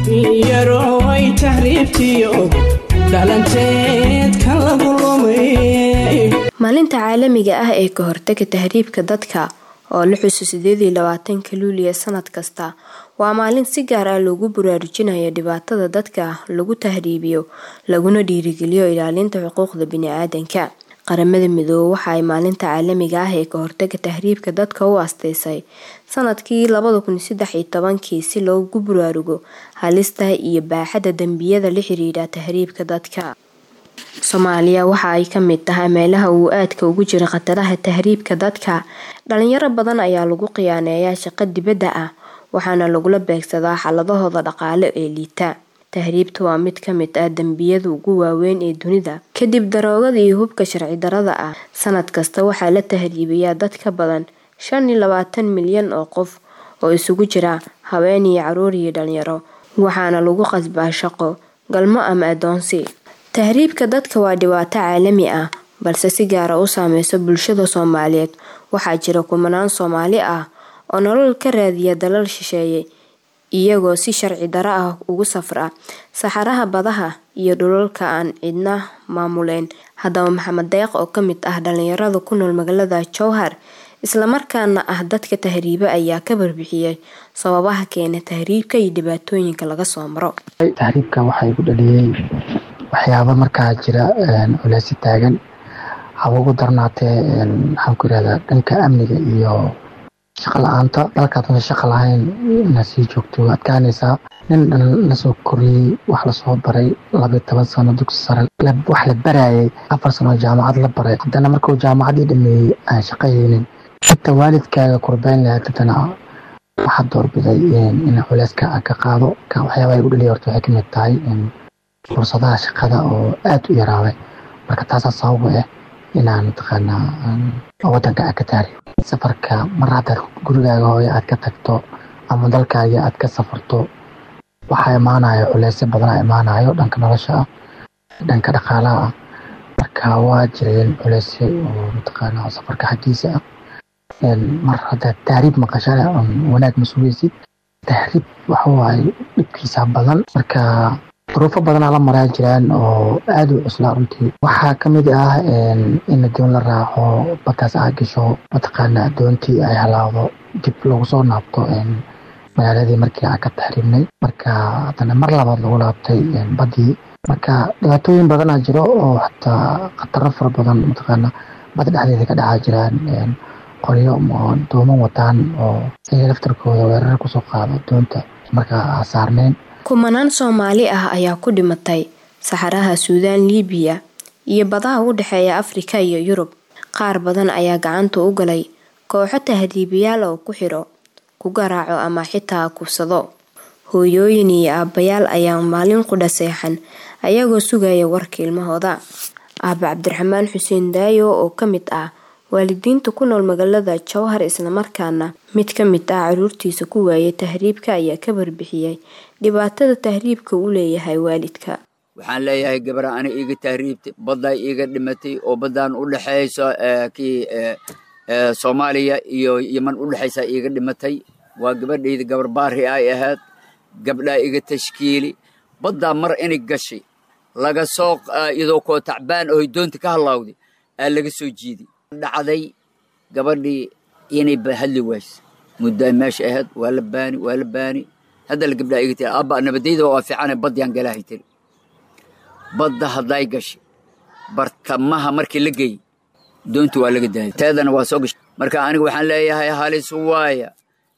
yaroway tahriibtiyo dhalanteed ka lagu lumay maalinta caalamiga ah ee ka hortaga tahriibka dadka oo la xuso sideedii labaatanka luuliya sanad kasta waa maalin si gaar ah loogu baraarujinayo dhibaatada dadka lagu tahriibiyo laguna dhiirigeliyo ilaalinta xuquuqda bini-aadanka qaramada midoobe waxa ay maalinta caalamiga ah ee ka hortaga tahriibka dadka u asteysay sanadkii labada kun saddex iyo tobankii si loogu baraarugo halista iyo baaxadda dembiyada la xiriira tahriibka dadka soomaaliya waxa ay ka mid tahay meelaha uu aadka ugu jira khataraha tahriibka dadka dhalinyaro badan ayaa lagu khiyaaneeyaa shaqo dibadda ah waxaana lagula beegsadaa xaladahooda dhaqaale ee liita tahriibta waa mid ka mid ah dembiyada ugu waaweyn ee dunida kadib daroogada iyo hubka sharci darada ah sanad kasta waxaa la tahriibayaa dad ka badan shan iyo labaatan milyan oo qof oo isugu jira haween iyo caruur iyo dhalinyaro waxaana lagu qasbaa shaqo galmo ama adoonsi tahriibka dadka waa dhibaato caalami ah balse si gaara u saameysa bulshada soomaaliyeed waxaa jira kumanaan soomaali ah oo nolol ka raadiya dalal shisheeye iyagoo si sharci daro ah ugu safra saxaraha badaha iyo dhulalka aan cidna maamuleyn haddaba maxamed deeq oo kamid ah dhalinyarada ku nool magaalada jowhar islamarkaana ah dadka tahriiba ayaa ka barbixiyay sababaha keena tahriibka iyo dhibaatooyinka laga soo maro tahriibka waxaa igu dhaliyey waxyaaba markaa jira culeysi taagan haba ugu darnaatee maxaan ku irahdaa dhanka amniga iyo shaqa la-aanta dalkaadna shaqa lahayn inaad sii joogto adkaanaysaa nin dhan lasoo koriyey wax lasoo baray labayo toban sano dugsi sare wax la barayay afar sano jaamacad la baray haddana markuu jaamacadii dhameeyey aan shaqayeynin inta waalidkaaga kurbeyn lahayd haddana waxaad doorbiday in culeyska ka qaado waxyaabaha igu dhaliya horta waxay kamid tahay fursadaha shaqada oo aada u yaraaday marka taasaa sababa ah inaan mataqaanaa wadanka aad ka taariyo safarka mar haddaad gurigaaga hooyo aad ka tagto ama dalkaaga aad ka safarto waxaa imaanayo culeysyo badanaa imaanayo dhanka nolosha ah dhanka dhaqaalaha ah marka waa jireen culeysyo oo mataqaanaa safarka xaggiisa ah mar haddaad tahriib maqashana wanaag ma sugaysid tahriib waxa waaye dhibkiisa badan marka duruufo badanaa la maraa jiraan oo aada u cuslaa runtii waxaa kamid ah in adoon la raaco badkaas aad gasho mataqaana adoontii ay halaawdo dib lagu soo naabto magaaladii markii aan ka taxriibnay marka haddana mar labaad lagu laabtay badii marka dhibaatooyin badanaa jiro oo xataa khataro fara badan mataqaana bad dhexdeeda ka dhacaa jiraan qoryo dooman wataan oo iyaga laftarkooda weerar kusoo qaado doonta markaa saarneyn kumanaan soomaali ah ayaa ku dhimatay saxaraha suudaan liibiya iyo badaha u dhexeeya afrika iyo yurub qaar badan ayaa gacanta u galay kooxo tahriibayaal oo ku xidho ku garaaco ama xitaa kubsado hooyooyin iyo aabbayaal ayaa maalin qudha seexan ayagoo sugaya warka ilmahooda aaba cabdiraxmaan xuseen daayo oo ka mid ah waalidiinta ku nool magaalada jowhar islamarkaana mid ka mid ah caruurtiisa ku waayay tahriibka ayaa ka barbixiyay dhibaatada tahriibka uu leeyahay waalidka waxaan leeyahay gabara ana iiga tahriibtay baddaa iiga dhimatay oo baddaan u dhexayso kii soomaaliya iyo yeman u dhexaysa iiga dhimatay waa gabadhayda gabar baari ay ahayd gabdhaa iga tashkiili baddaa mar inay gashay laga soo iyadoo koo tacbaan oo doonta ka halaawday aa laga soo jiiday dhacday gabadhii inay hadli wayse muddaa meesha ahayd waa la baani waa la baani hadda la gabdhaa iga tiri abba nabadayda waa fiicane badyaan galaahay tiri badda hadday gashay bartamaha markii la geeyey doonta waa laga daayay teedana waa soo gashay marka aniga waxaan leeyahay halis waaya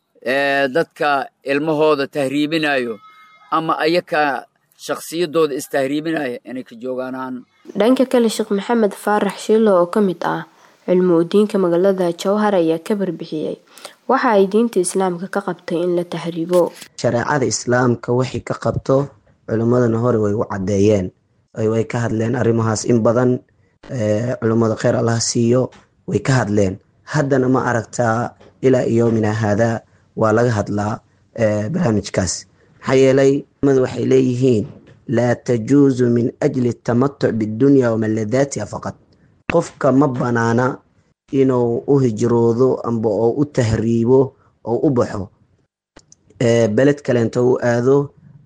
dadka ilmahooda tahriibinayo ama ayaka shakhsiyadooda istahriibinaya inay ka joogaanaan dhanka kale sheekh maxamed faarax shiilo oo ka mid ah cilmi udiinka magaalada jowhar ayaa ka barbixiyey waxa ay diinta islaamka ka qabtay in la tahriibo shareecada islaamka wixii ka qabto culimmadana hore way u caddeeyeen way ka hadleen arrimahaas in badan culimmada kheyr allah siiyo way ka hadleen haddana ma aragtaa ilaa yoomina haadaa waa laga hadlaa barnaamijkaas maxaa yeelay culimadu waxay leeyihiin laa tajuusu min ajli tamatuc bidunya wamaladaatiha faqad qofka ma banaana inuu u hijroodo amba oo u tahriibo oo u baxo beled kaleento u aado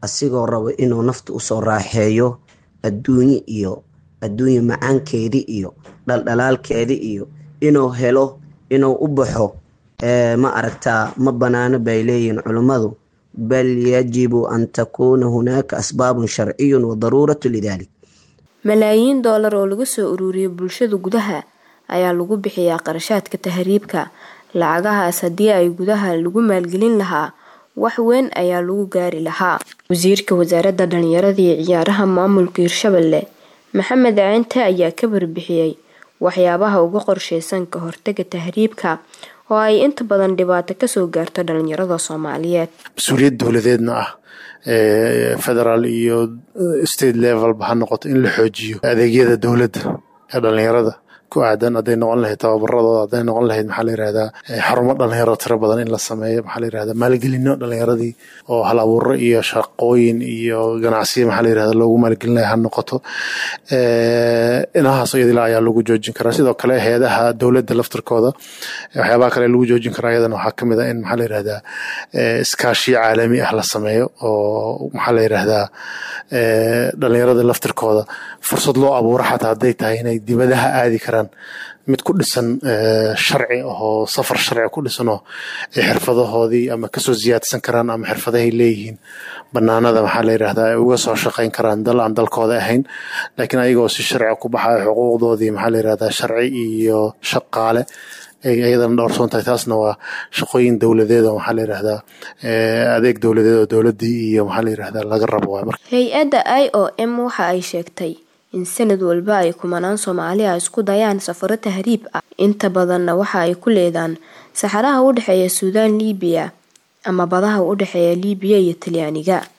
asigoo rabo inuu nafta usoo raaxeeyo adduunye iyo adduunye macaankeedi iyo dhaldhalaalkeedi iyo inuu helo inuu u baxo ma aragtaa ma banaano bay leeyihiin culummadu bal yajibu an takuuna hunaaka asbaabun sharciyun wa daruuratu lidalik malaayiin doolar oo laga soo ururiyo bulshada gudaha ayaa lagu bixiyaa qarashaadka tahriibka lacagahaas haddii ay gudaha lagu maalgelin lahaa wax weyn ayaa lagu gaari lahaa wasiirka wasaaradda dhalinyarada iyo ciyaaraha maamulka hirshabelle maxamed ceente ayaa ka warbixiyey waxyaabaha uga qorsheysan ka hortaga tahriibka oo ay inta badan dhibaato kasoo gaarto dhalinyarada soomaaliyeed mas-uuliyad dowladeedna ah federaal iyo state levelba ha noqoto in la xoojiyo adeegyada dowladda ee dhalinyarada ku aadan hadday noqon lahayd tababaradooda hadday noqon lahayd maxaa la yirahdaa xarumo dhalinyaro tiro badan in la sameeyo maxaa la yirahdaa maalgelino dhalinyaradii oo hal abuuro iyo shaqooyin iyo ganacsiyo maxaa la yirahdaa loogu maalgelinaya ha noqoto inahaas iyadila ayaa lagu joojin karaa sidoo kale hay-adaha dowladda laftirkooda waxyaabaha kale lagu joojin karaa iyadana waxaa kamid a in maxaa la yirahdaa iskaashiyo caalami ah la sameeyo oo maxaa la yirahdaa dhalinyarada laftirkooda fursad loo abuuro xataa hadday tahay inay dibadaha aadi karaan mid ku dhisan sharci ahoo safar sharci ku dhisanoo ay xirfadahoodii ama kasoo siyaadsan karaan ama xirfadahay leeyihiin banaanada maxaa la yirahdaa ay uga soo shaqayn karaan dal aan dalkooda ahayn laakiin ayagoo si sharci ku baxayo xuquuqdoodii maxaa la yirahdaa sharci iyo shaqaale iyadana dhowrsoon tahay taasna waa shaqooyin dowladeed oo maxaa la yirahdaa adeeg dowladeed oo dowladdii iyo maxaa la yirahdaa laga rabo waay marka hay-adda i o m waxa ay sheegtay in sanad walba ay kumanaan soomaali ah isku dayaan safaro tahriib ah inta badanna waxa ay ku leedaan saxaraha u dhexeeya suudaan liibiya ama badaha u dhexeeya liibiya iyo talyaaniga